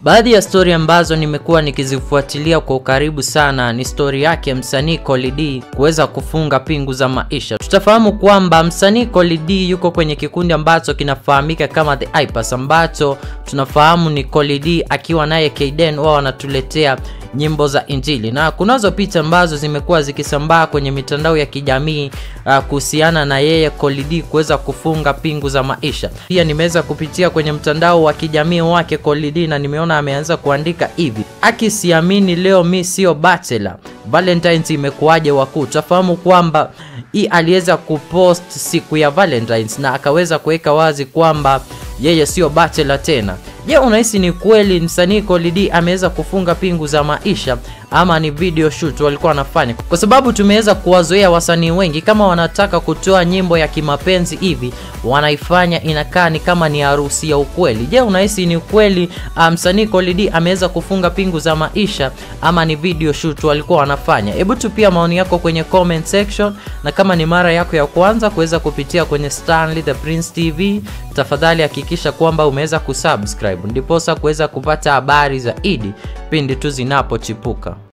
Baadhi ya stori ambazo nimekuwa nikizifuatilia kwa ukaribu sana ni stori yake msanii Colly D kuweza kufunga pingu za maisha. Tutafahamu kwamba msanii Colly D yuko kwenye kikundi ambacho kinafahamika kama The Hypers, ambacho tunafahamu ni Colly D akiwa naye Kayden, wao wanatuletea nyimbo za Injili na kunazo picha ambazo zimekuwa zikisambaa kwenye mitandao ya kijamii uh, kuhusiana na yeye Colly D kuweza kufunga pingu za maisha. Pia nimeweza kupitia kwenye mtandao wa kijamii wake Colly D na nimeona ameanza kuandika hivi: akisiamini leo mi sio bachelor, Valentines imekuwaje wakuu? Tafahamu kwamba hii aliweza kupost siku ya Valentines na akaweza kuweka wazi kwamba yeye sio bachelor tena. Je, unahisi ni kweli msanii Colly D ameweza kufunga pingu za maisha ama ni video shoot walikuwa wanafanya? Kwa sababu tumeweza kuwazoea wasanii wengi kama wanataka kutoa nyimbo ya kimapenzi hivi wanaifanya inakaa ni kama ni harusi ya ukweli. Je, unahisi ni kweli msanii um, Colly D ameweza kufunga pingu za maisha ama ni video shoot walikuwa wanafanya? Hebu tupia maoni yako kwenye comment section, na kama ni mara yako ya kwanza kuweza kupitia kwenye Stanley the Prince TV, tafadhali hakikisha kwamba umeweza kusubscribe ndiposa kuweza kupata habari zaidi pindi tu zinapochipuka.